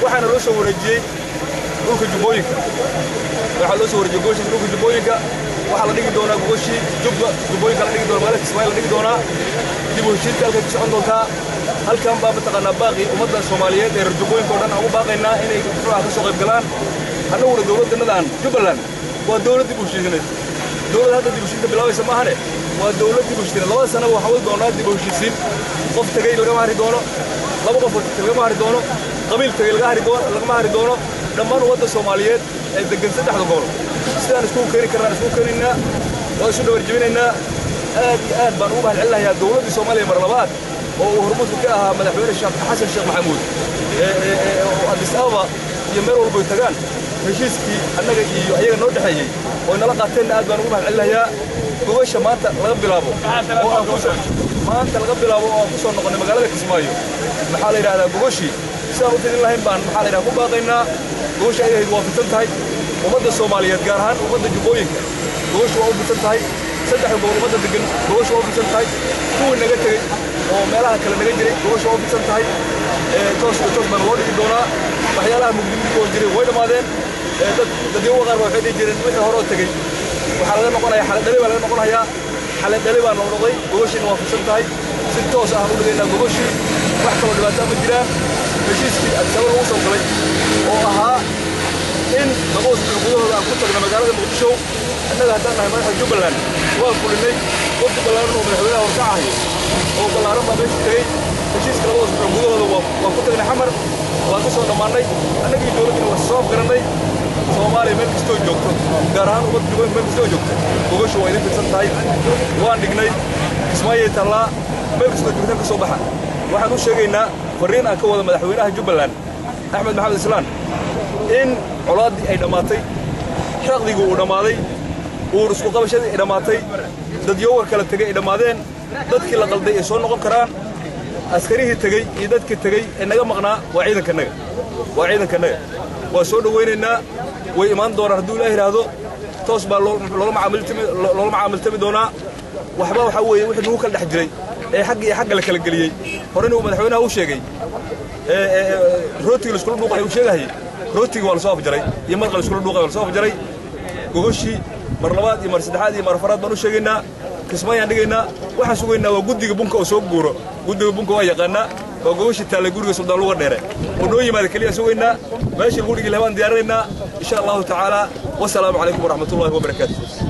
waxaana loo soo wareejiyey dhulka jubbooyinka waxaa loo soo wareejiyey gogoshaas dhulka jubbooyinka waxaa la dhigi doonaa gogoshii jubba jubbooyinka la dhigi doona magaalada kismaayo la dhigi doonaa dib u heshiinta halkay ku socon doontaa halkan baa mataqaanaa baaqi ummadda soomaaliyeed ee reer jubbooyinka oo dhan aan u baaqaynaa inay muxuu ah ka soo qayb galaan annaguna dowladdannadan jubbaland waa dowlad dib u heshiisineed dowlad hadda dib u heshiinta bilaabaysa maahane waa dowlad dib u heshiisineed labada sanaba waxaa wadi doonaa dib u heshiisiin qof tegey lagama hari doono laba qof lagama hari doono qabiil tegey laga hari doono lagama hari doono dhammaan ummadda soomaaliyeed ee degan saddexda gobol sidaan iskugu keeni karnaan iskugu keenaynaa waa isu dhabar jebinaynaa aad iyo aad baan ugu mahad celinayaa dowladdii soomaaliya mar labaad oo uu hormuudka ka ahaa madaxweyne sheekh xasan sheekh maxamuud oo addis ababa iyo meel walba ay tagaan heshiiskii annaga iyo ayaga noo dhexeeyey oo nala qaateenna aad baan ugu mahad celinayaa gogosha maanta laga bilaabo oo aan kusoo maanta laga bilaabo oo aan ku soo noqonnay magaalada kismaayo maxaa la yidhahdaa gogoshii sidaan u fidin lahayn baan maxaa la yidhaha ku baaqaynaa gogosha ay ahayd waa fidsan tahay ummadda soomaaliyeed gaar ahaan ummadda jubbooyinka gogosha waa u fidsan tahay saddexda gobol ummadda degan gogosha waa u fidsan tahay kuwii naga tegey oo meelaha kale naga jiray gogosha waa u fidsan tahay toos iyo toos baana loo dhigi doonaa waxyaalaha mugdimidkoo jiray way dhammaadeen dad dadyowa qaar waxay dhihi jireen wixii hore oo tegey waxaa laga noqonayaa xaladhali baa laga noqonayaa xaladhali baa noo noqday gogoshiina waa fidsan tahay si toos ah u dhigaynaa gogoshii wax kaloo dhibaataa ma jiraan heshiiskii adisaba lagu soo galay oo ahaa in laba usbuuc gudahooda aan ku tagno magaalada muqdisho annaga haddaan nahay madaxda jubbaland waa fulinay wafdi ballaaran oo madaxweynaha horkacahay oo ballaaran baa meesha tegey heshiiska laba usbuuc gudahooda waa ku tagnay xamar waan ka soo dhammaannay annagii dowladdina waa soo garannay soomaaliya meel kastoo joogto gaar ahaan ummadda jubbooyinka meel kastoo joogto gogosha waa idin fidsan tahay waan dhignay kismaayay tallaa meel kastoo joogtaan ka soo baxa waxaan u sheegaynaa farriin aan ka wada madaxweynaha jubbaland axmed maxamed islaan in colaaddii ay dhammaatay xaqdigii uu dhammaaday uur isku qabashadii ay dhammaatay dadyowar kala tegey ay dhammaadeen dadkii la qalday ay soo noqon karaan askarihii tegey iyo dadkii tegey ee naga maqnaa waa ciidankannaga waa ciidankannaga waa soo dhowaynaynaa way imaan doonaan hadduu ilaah yidhaahdo toos baa loola macaamiltami doonaa waxba waxaa weeye wixii nagu kala dhex jiray ee xagga iyo xagga la kala geliyey horena uu madaxweynaha u sheegay rootiga laiskula dhuuqay uu sheegahayey rootigii waa lasoo afjaray iyo marqa laiskula dhuuqay waa lasoo afjaray gogoshii mar labaad iyo mar saddexaad iyo mar afaraad baan u sheegaynaa kismaayaan dhigaynaa waxaan sugaynaa waa guddiga bunka oo soo guuro guddiga bunka waa yaqaannaa waa gogoshii taallay guriga suldaan luga dheere oo noo yimaada keliya sugaynaa meeshii lagu dhigi lahaa baan diyaarinaynaa insha allahu tacaala wasalaamu calaykum waraxmatullahi wabarakaatu